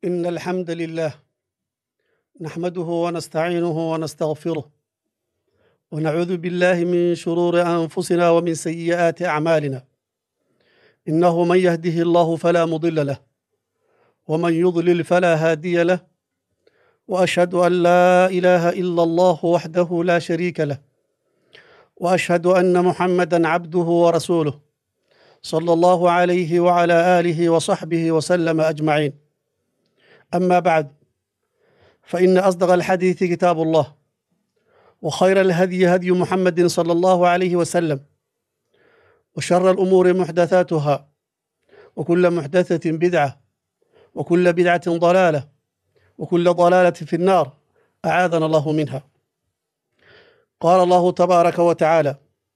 إن الحمد لله نحمده ونستعينه ونستغفره ونعوذ بالله من شرور أنفسنا ومن سيئات أعمالنا إنه من يهده الله فلا مضل له ومن يضلل فلا هادي له وأشهد أن لا إله إلا الله وحده لا شريك له وأشهد أن محمدا عبده ورسوله صلى الله عليه وعلى آله وصحبه وسلم أجمعين أما بعد فإن أصدق الحديث كتاب الله وخير الهدي هدي محمد صلى الله عليه وسلم وشر الأمور محدثاتها وكل محدثة بدعة وكل بدعة ضلالة وكل ضلالة في النار أعاذنا الله منها قال الله تبارك وتعالى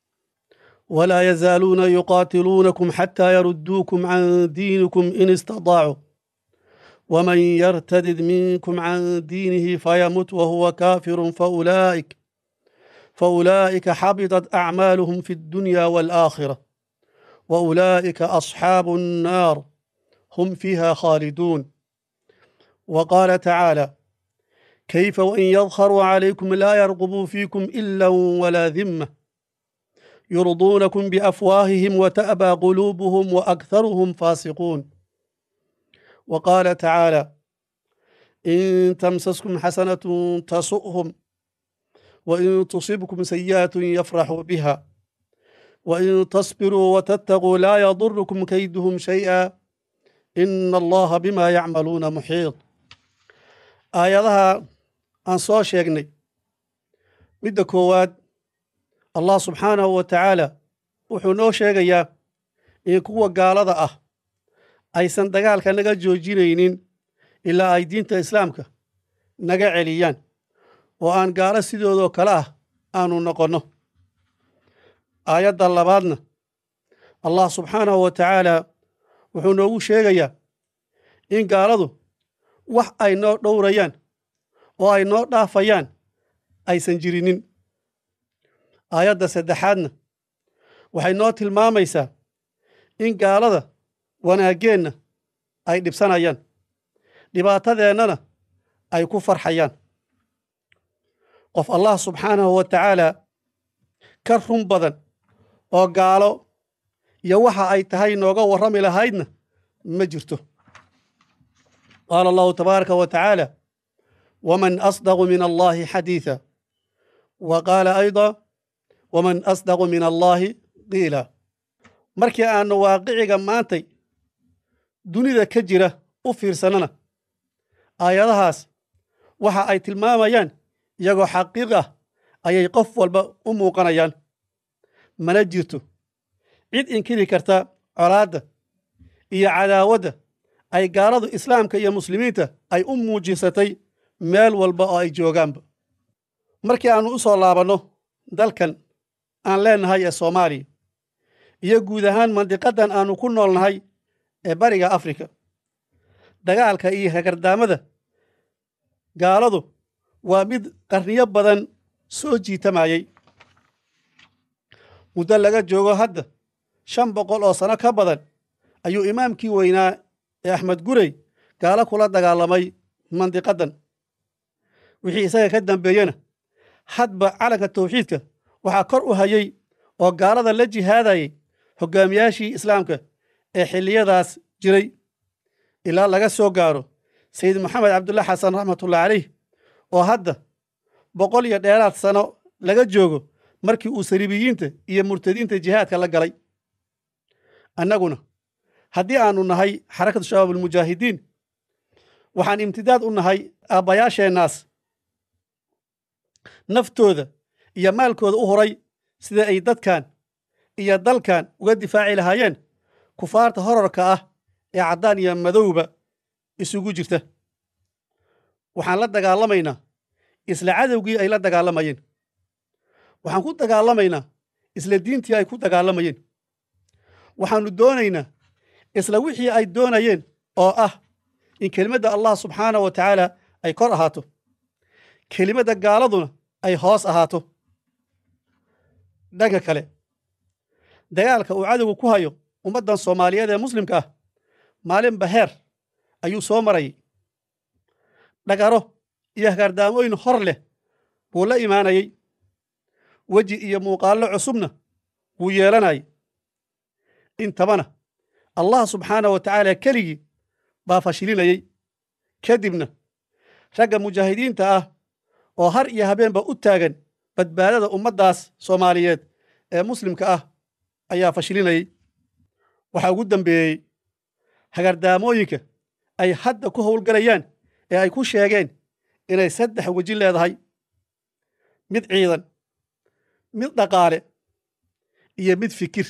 ولا يزالون يقاتلونكم حتى يردوكم عن دينكم إن استطاعوا ومن يرتدد منكم عن دينه فيمت وهو كافر فأولئك فأولئك حبطت أعمالهم في الدنيا والآخرة وأولئك أصحاب النار هم فيها خالدون وقال تعالى كيف وإن يظهروا عليكم لا يرقبوا فيكم إلا ولا ذمة يرضونكم بأفواههم وتأبى قلوبهم وأكثرهم فاسقون وقال تعالى إن تمسسكم حسنة تسؤهم وإن تصبكم سيئة يفرحوا بها وإن تصبروا وتتقوا لا يضركم كيدهم شيئا إن الله بما يعملون محيط aayadaha aan soo sheegnay midda koowaad allah subxaanahu wa tacaala wuxuu noo sheegayaa in kuwa gaalada ah aysan dagaalka naga joojinaynin ilaa ay diinta islaamka naga celiyaan oo aan gaalo sidoodoo kale ah aanu noqonno aayadda labaadna allah subxaanahu wa tacaala wuxuu noogu sheegayaa in gaaladu wax ay noo dhowrayaan oo ay noo dhaafayaan aysan jirinin aayadda saddexaadna waxay noo tilmaamaysaa in gaalada wanaaggeenna ay dhibsanayaan dhibaatadeennana ay ku farxayaan qof allah subxaanahu wa tacaala ka run badan oo gaalo iyo waxa ay tahay nooga warrami lahaydna ma jirto قال الله تبارك وتعالى ومن أصدق من الله حديثا وقال أيضا ومن أصدق من الله قيلا markii aanu waaqiciga maantay dunida ka jira u fiirsanana aayadahaas waxa ay tilmaamayaan iyagoo xaqiiq ah ayay qof walba u muuqanayaan mana jirto cid inkiri karta colaadda iyo cadaawadda ay gaaladu islaamka iyo muslimiinta ay u muujisatay meel walba oo ay joogaanba markii aannu u soo laabanno dalkan aan leennahay ee soomaaliya iyo guud ahaan mandiqaddan aannu ku noolnahay ee bariga afrika dagaalka iyo hagardaamada gaaladu waa mid qarniyo badan soo jiitamayey muddo laga joogo hadda shan boqol oo sano ka badan ayuu imaamkii weynaa ee axmed gurey gaalo kula dagaalamay mandiqaddan wixii isaga ka dambeeyena hadba calanka tawxiidka waxaa kor u hayey oo gaalada la jihaadayay hoggaamiyaashii islaamka ee xilliyadaas jiray ilaa laga soo gaaro sayid maxamed cabdulla xasan raxmatullahi caleyh oo hadda boqol iyo dheeraad sano laga joogo markii uu sariibiyiinta iyo murtadiinta jihaadka la galay annaguna haddii aanu nahay xarakatu shabaab almujaahidiin waxaan imtidaad u nahay aabbayaasheennaas naftooda iyo maalkooda u horay sida ay dadkan iyo dalkan uga difaaci lahaayeen kufaarta horarka ah ee caddaan iyo madowba isugu jirta waxaan la dagaalamaynaa isla cadowgii ay la dagaalamayeen waxaan ku dagaalamaynaa isla diintii ay ku dagaalamayeen waxaannu doonaynaa isla wixii ay doonayeen oo ah in kelimadda allah subxaanah wa tacaala ay kor ahaato kelimadda gaaladuna ay hoos ahaato dhanka kale dagaalka uu cadowga ku hayo ummaddan soomaaliyeed ee muslimka ah maalinba heer ayuu soo marayay dhagaro iyo hagaardaamooyin hor leh buu la imaanayey weji iyo muuqaallo cusubna wuu yeelanayay intabana allah subxaana wa tacaala keligii baa fashilinayey kadibna ragga mujaahidiinta ah oo har iyo habeenba u taagan badbaadada ummaddaas soomaaliyeed ee muslimka ah ayaa fashilinayey waxaa ugu dambeeyey hagardaamooyinka ay hadda ku howlgalayaan ee ay ku sheegeen inay saddex weji leedahay mid ciidan mid dhaqaale iyo mid fikir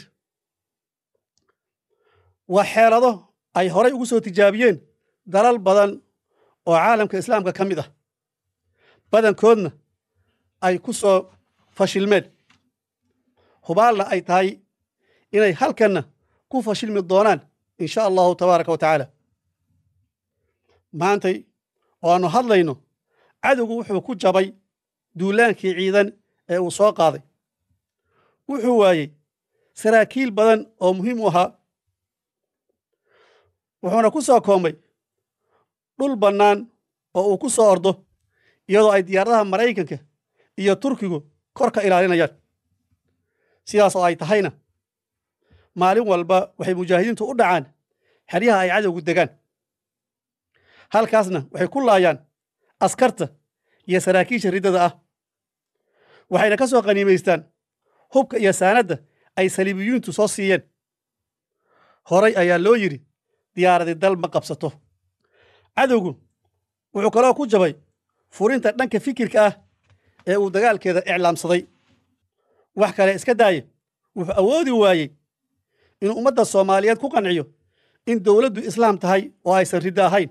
waa xeelado ay horay ugu soo tijaabiyeen dalal badan oo caalamka islaamka ka mid ah badankoodna ay ku soo fashilmeen hubaalna ay tahay inay halkanna ku fashilmi doonaan in sha allahu tabaaraka wa tacaala maantay oo aannu hadlayno cadowgu wuxuu ku jabay duulaankii ciidan ee uu soo qaaday wuxuu waayey saraakiil badan oo muhiim u ahaa wuxuuna ku soo koomay dhul bannaan oo uu ku soo ordo iyadoo ay diyaaradaha maraykanka iyo turkigu kor ka ilaalinayaan sidaas oo ay tahayna maalin walba waxay mujaahidiintu u dhacaan xeryaha ay cadowgu degaan halkaasna waxay ku laayaan askarta iyo saraakiisha riddada ah waxayna ka soo qaniimaystaan hubka iyo saanadda ay saliibiyuuntu soo siiyeen horay ayaa loo yidhi diyaaradi dal ma qabsato cadowgu wuxuu kaloo ku jabay furinta dhanka fikirka ah ee uu dagaalkeeda iclaamsaday wax kale iska daaye wuxuu awoodi waayey inuu ummadda soomaaliyeed ku qanciyo in dowladdu islaam tahay oo aysan riddo ahayn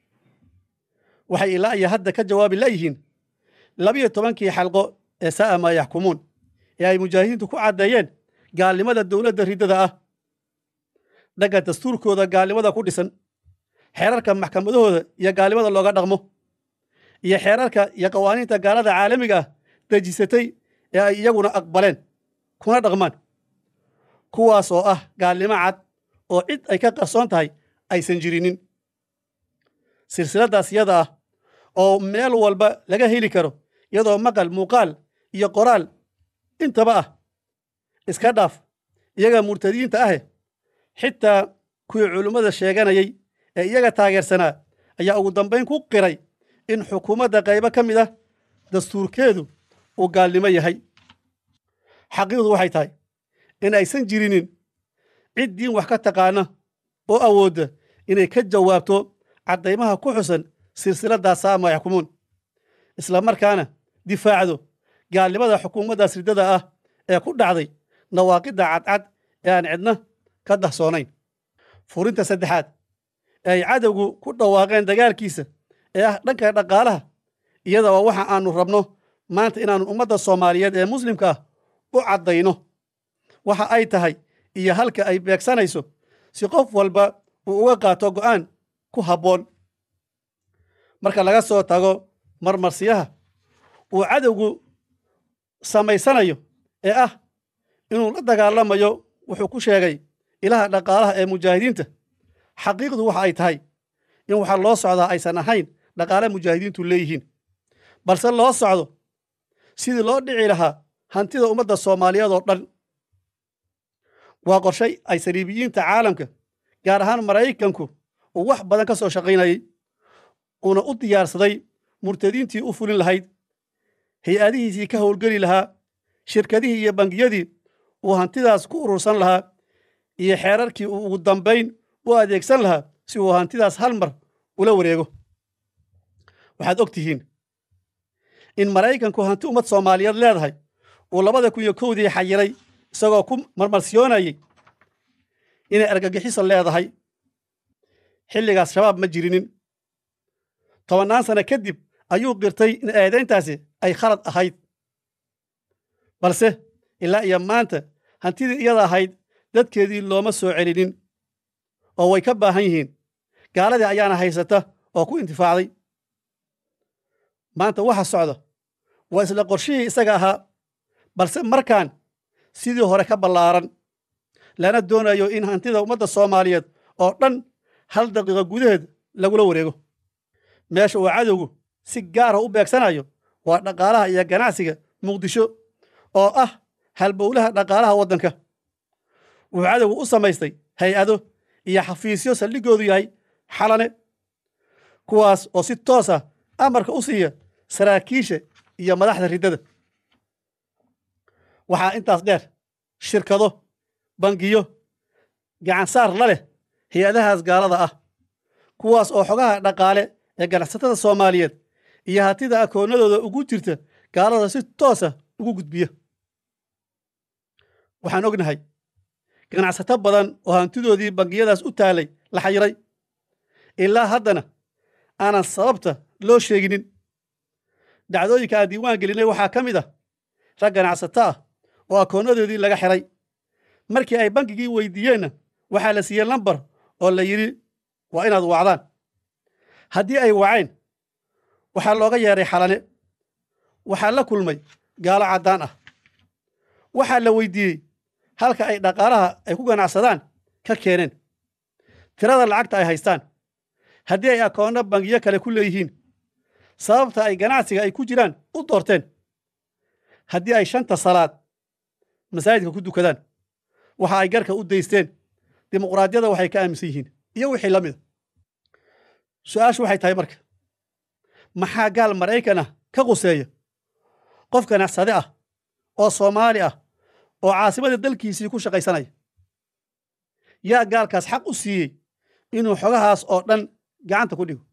waxay ilaa iyo hadda ka jawaabi layihiin labiyo tobankii xalqo ee sa'a maa yaxkumuun ee ay mujaahidiintu ku caddeeyeen gaalnimada dowladda riddada ah dhagga dastuurkooda gaalnimada ku dhisan xeerarka maxkamadahooda iyo gaalnimada looga dhaqmo iyo xeerarka iyo qawaaniinta gaalada caalamiga ah dejisatay ee ay iyaguna aqbaleen kuna dhaqmaan kuwaas oo ah gaalnimo cad oo cid ay ka qarsoon tahay aysan jirinin silsiladdaas iyada ah oo meel walba laga heli karo iyadoo maqal muuqaal iyo qoraal intaba ah iska dhaaf iyaga murtadiinta ahe xitaa kuwii culummada sheeganayay ee iyaga taageersanaa ayaa ugu dambayn ku qiray in xukuumadda qaybo ka mid ah dastuurkeedu uu gaalnimo yahay xaqiiqdu waxay tahay in aysan jirinin cid diin wax ka taqaana oo awoodda inay ka jawaabto caddaymaha ku xusan silsiladdaas saama yaxkumuun isla markaana difaacdo gaalnimada xukuumaddaas riddada ah ee ku dhacday nawaaqidda cadcad ee aan cidna ka dahsoonayn furinta saddexaad ee ay cadowgu ku dhawaaqeen dagaalkiisa ee ah dhanka dhaqaalaha iyada waa waxa aanu rabno maanta inaannu ummadda soomaaliyeed ee muslimka ah u caddayno waxa ay tahay iyo halka ay beegsanayso si qof walba uu uga qaato go'aan ku habboon marka laga soo tago marmarsiyaha uu cadowgu samaysanayo ee ah inuu la dagaalamayo wuxuu ku sheegay ilaha dhaqaalaha ee mujaahidiinta xaqiiqdu waxa ay tahay in waxaa loo socdaa aysan ahayn dhaqaale mujaahidiintu leeyihiin balse loo socdo sidii loo dhici lahaa hantida ummadda soomaaliyeed oo dhan waa qorshay ay saliibiyiinta caalamka gaar ahaan maraykanku uu wax badan ka soo shaqaynayey uuna u diyaarsaday murtadiintii u fulin lahayd hay-adihiisii ka howlgeli lahaa shirkadihii iyo bangiyadii uu hantidaas ku urursan lahaa iyo xeerarkii uu ugu dambayn u adeegsan lahaa si uu hantidaas hal mar ula wareego waxaad og tihiin in maraykanku hanti ummad soomaaliyeed leedahay uu labada kun iyo kowdii xayiray isagoo ku marmarsiyoonayey inay argagixiso leedahay xilligaas shabaab ma jirinin tobannaan sano kadib ayuu qirtay in eedayntaasi ay khalad ahayd balse ilaa iyo maanta hantidii iyada ahayd dadkeedii looma soo celinin oo way ka baahan yihiin gaaladii ayaana haysata oo ku intifaacday maanta waxa socda waa isla qorshihii isaga ahaa balse markaan sidii hore ka ballaaran lana doonayo in hantida ummadda soomaaliyeed oo dhan hal daqiiqo gudaheed lagula wareego meesha uu cadowgu si gaara u beegsanayo waa dhaqaalaha iyo ganacsiga muqdisho oo ah halbowlaha dhaqaalaha waddanka wuxuu cadowgu u samaystay hay-ado iyo xafiisyo saldhigoodu yahay xalane kuwaas oo si toos ah amarka u siiya saraakiisha iyo madaxda riddada waxaa intaas dheer shirkado bangiyo gacansaar la leh hay-adahaas gaalada ah kuwaas oo xogaha dhaqaale ee ganacsatada soomaaliyeed iyo hatida akoonnadooda ugu jirta gaalada si toosa ugu gudbiya waxaan ognahay ganacsato badan oo hantidoodii bangiyadaas u taalay la xayiray ilaa haddana aanan sababta loo sheeginin dhacdooyinka aan diiwaan gelinay waxaa ka mid ah rag ganacsato ah oo akoonnadoodii laga xiray markii ay bankigii weydiiyeenna waxaa la siiyey lambar oo la yidhi waa inaad wacdaan haddii ay waceen waxaa looga yeedhay xalane waxaa la kulmay gaalo caddaan ah waxaa la weydiiyey halka ay dhaqaalaha ay ku ganacsadaan ka keeneen tirada lacagta ay haystaan haddii ay akoonno bangiyo kale ku leeyihiin sababta ay ganacsiga ay ku jiraan u doorteen haddii ay shanta salaad masaajidka ku dukadaan waxa ay garka u daysteen dimuqraadiyada waxay ka aaminsan yihiin iyo wixii la mida su-aashu waxay tahay marka maxaa gaal maraykan ah ka quseeya qof ganacsade ah oo soomaali ah oo caasimada dalkiisii ku shaqaysanaya yaa gaalkaas xaq u siiyey inuu xogahaas oo dhan gacanta ku dhigo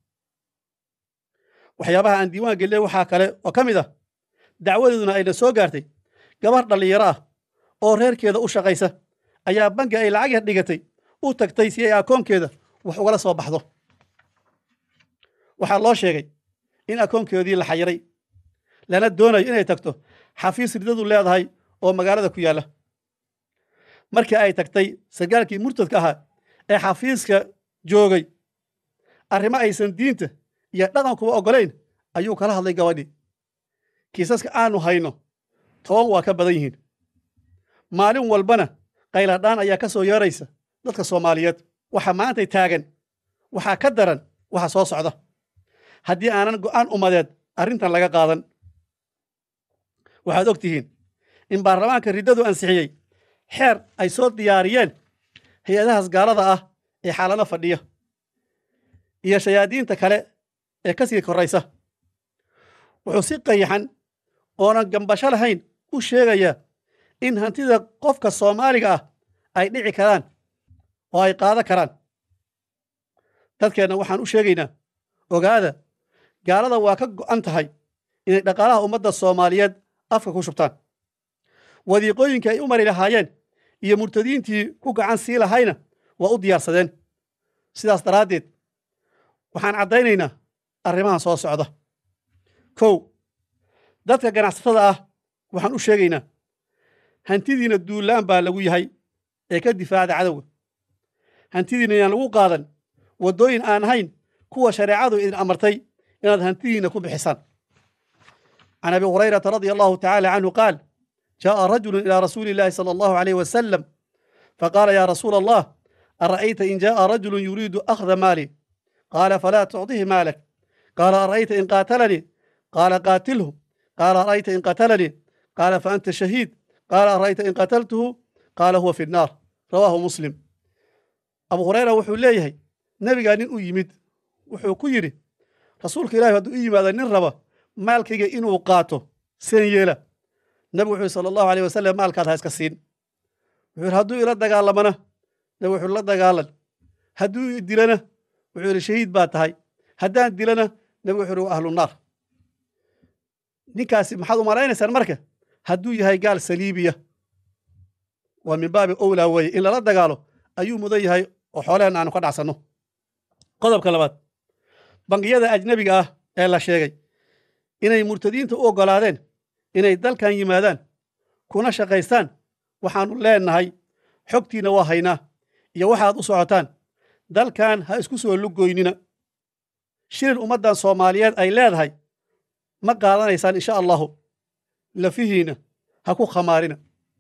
waxyaabaha aan diiwaan gelinay waxaa kale oo ka mid ah dacwadeeduna ayna soo gaartay gabar dhallinyaro ah oo reerkeeda u shaqaysa ayaa banki ay lacag yar dhigatay u tagtay si ay akoonkeeda wax ugala soo baxdo waxaa loo sheegay in akoonkeedii la xayiray lana doonayo inay tagto xafiis ridadu leedahay oo magaalada ku yaalla markii ay tagtay sargaalkii murtadka ahaa ee xafiiska joogay arrimo aysan diinta iyo dhaqankuba oggolayn ayuu kala hadlay gabadhii kiisaska aanu hayno toban waa ka badan yihiin maalin walbana qayladhaan ayaa ka soo yeeraysa dadka soomaaliyeed waxa maantay taagan waxaa ka daran waxa soo socda haddii aanan go'aan umadeed arrintan laga qaadan waxaad og tihiin in baarlamaanka riddadu ansixiyey xeer ay soo diyaariyeen hay-adahaas gaalada ah ee xaalano fadhiya iyo shayaadiinta kale ee ka sii korraysa wuxuu si qayaxan oonan gambasho lahayn u sheegayaa in hantida qofka soomaaliga ah ay dhici karaan oo ay qaada karaan dadkeenna waxaan u sheegaynaa ogaada gaalada waa ka go'an tahay inay dhaqaalaha ummadda soomaaliyeed afka ku shubtaan wadiiqooyinkii ay u mari lahaayeen iyo murtadiintii ku gacan sii lahayna waa u diyaarsadeen sidaas daraaddeed waxaan caddaynaynaa arrimahan soo socda kow dadka ganacsatada ah waxaan u sheegaynaa hantidiina duullaan baa lagu yahay ee ka difaacda cadowga hantidiina yaan lagu qaadan waddooyin aan ahayn kuwa shareecadu idin amartay inaad hantidiina ku bixisaan can abi hurayrata radia allahu tacaala canhu qaal jaaءa rajulu ilى rasuuli اllahi salى allahu alayh wasalam faqaala ya rasuula allah ara'ayta in jaaءa rajulu yuriidu akhda maali qaala falaa tucطihi maalak qaala ara'ayta in qaatalanii qaala qaatilhu qaala ara'ayta in qatalanii qaala faanta shahiid qaala ara'ayta in qataltuhu qaala huwa fi nnaar rawaahu muslim abu hurayra wuxuu leeyahay nebigaa nin u yimid wuxuu ku yidhi rasuulka ilahi hadduu u yimaado nin raba maalkayga inuu qaato seen yeela nebigu wuxuu sala allahu aleyh wasalam maalkaad ha iska siin wuxuu yidhi hadduu ila dagaalamana nebigu wuxuu la dagaalan hadduu i dilana wuxuu yidhi shahiid baa tahay haddaan dilana nebigu wuxuu yidhi waa ahlu naar ninkaasi maxaad u malaynaysaan marka hadduu yahay gaal saliibiya waa min baabi owlaa weeye in lala dagaalo ayuu mudan yahay oo xoolehen aanu ka dhacsanno qodobka labaad bangiyada ajnebiga ah ee la sheegay inay murtadiinta u oggolaadeen inay dalkan yimaadaan kuna shaqaystaan waxaannu leennahay xogtiinna waa haynaa iyo waxaad u socotaan dalkan ha isku soo lugoynina shilin ummaddan soomaaliyeed ay leedahay ma qaadanaysaan insha allahu lafihiinna ha ku khamaarina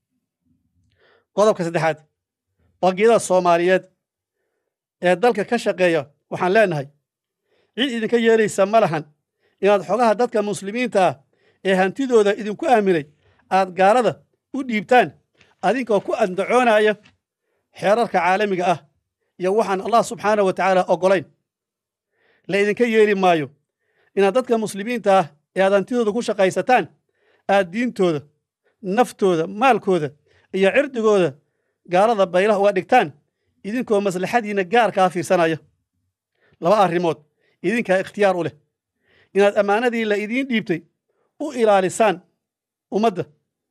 qodobka saddexaad bangiyada soomaaliyeed ee dalka ka shaqeeya waxaan leennahay cid idinka yeelaysa ma lahan inaad xogaha dadka muslimiinta ah ee hantidooda idinku aaminay aad gaalada u dhiibtaan adinkoo ku andacoonaya xeerarka caalamiga ah iyo waxaan allah subxaanah wa tacaala oggolayn la idinka yeeli maayo inaad dadka muslimiinta ah ee aad hantidooda ku shaqaysataan aad diintooda naftooda maalkooda iyo cirdigooda gaalada baylaha uga dhigtaan idinkoo maslaxadiinna gaarkaa fiirsanaya laba arrimood idinkaa ikhtiyaar u leh inaad ammaanadii la idiin dhiibtay u ilaalisaan ummadda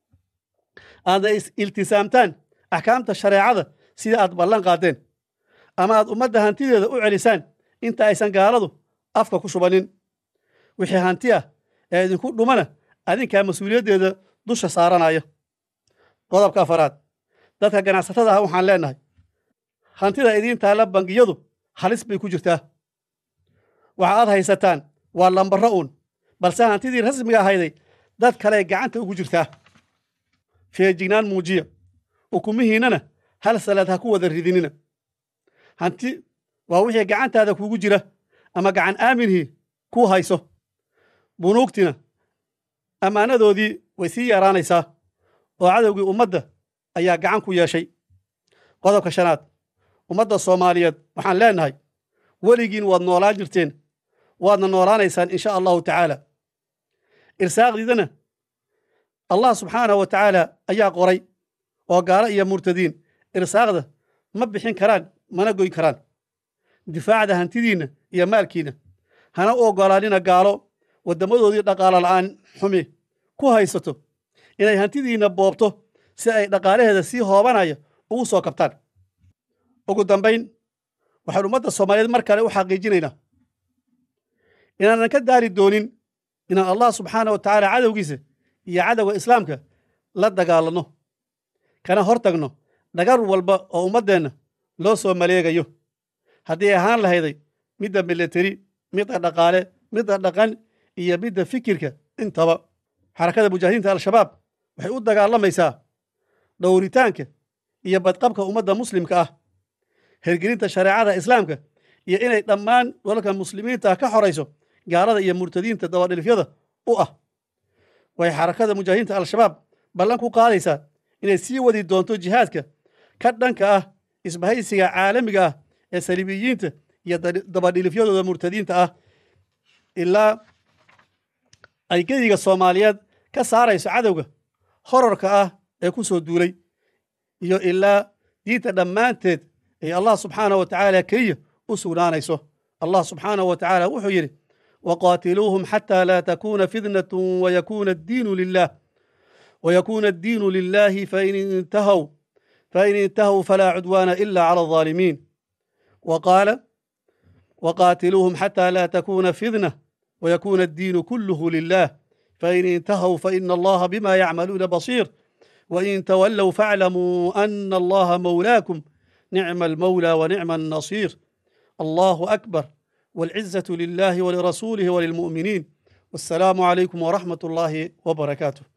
aadna iltisaamtaan axkaamta shareecada sida aad ballan qaadeen ama aad ummadda hantideeda u celisaan inta aysan gaaladu afka ku shubanin wixii hanti ah ee idinku dhumana adinkaa mas-uuliyaddeeda dusha saaranaya qodobka afaraad dadka ganacsatada ah waxaan leennahay hantida idiin taalla bangiyadu halis bay ku jirtaa waxa aad haysataan waa lambarro uun balse hantidii rasmiga ahayday dad kale gacanta ugu jirtaa feejignaan muujiya ukumihiinnana hal salaad ha ku wada ridinina hanti waa wixii gacantaada kugu jira ama gacan aaminhii kuu hayso bunuugtina ammaanadoodii way sii yaraanaysaa oo cadowgii ummadda ayaa gacan ku yeeshay qodobka shanaad ummadda soomaaliyeed waxaan leennahay weligiin waad noolaan jirteen waadna noolaanaysaan insha allahu tacaala irsaaqdiidana allah subxaanahu wa tacaala ayaa qoray oo gaalo iyo murtadiin irsaaqda ma bixin karaan mana goyn karaan difaacda hantidiinna iyo maalkiinna hana u oggolaanina gaalo waddammadoodii dhaqaalo la'aan xumi ku haysato inay hantidiinna boobto si ay dhaqaalaheeda sii hoobanaya ugu soo kabtaan ugu dambayn waxaan ummadda soomaaliyeed mar kale u xaqiijinaynaa inaanan ka daari doonin inaan allah subxaana wa tacaala cadowgiisa iyo cadowga islaamka la dagaalanno kana hor tagno dhagar walba oo ummaddeenna loo soo maleegayo haddii ahaan lahayday midda milateri midda dhaqaale midda dhaqan iyo midda fikirka intaba xarakada mujaahidiinta al-shabaab waxay u dagaalamaysaa dhowritaanka iyo badqabka ummadda muslimka ah hergelinta shareecada islaamka iyo inay dhammaan dalalka muslimiinta ka xorayso gaalada iyo murtadiinta dabadhilifyada u ah way xarakada mujaahidiinta al-shabaab ballan ku qaadaysaa inay sii wadi doonto jihaadka ka dhanka ah isbahaysiga caalamiga ah ee saliibiyiinta iyo dabadhilifyadooda murtadiinta ah ilaa ay gediga soomaaliyeed ka saarayso cadowga horarka ah ee ku soo duulay iyo ilaa diinta dhammaanteed ay allah subxaanahu wa tacaala keliya u sugnaanayso allah subxaanahu wa tacaala wuxuu yidhi waqaatiluuhum xataa laa takuuna fitnatu wayakuuna addiinu lilah ويكون الدين لله فإن انتهوا فإن انتهوا فلا عدوان إلا على الظالمين وقال وقاتلوهم حتى لا تكون فتنة ويكون الدين كله لله فإن انتهوا فإن الله بما يعملون بصير وإن تولوا فاعلموا أن الله مولاكم نعم المولى ونعم النصير الله أكبر والعزة لله ولرسوله وللمؤمنين والسلام عليكم ورحمة الله وبركاته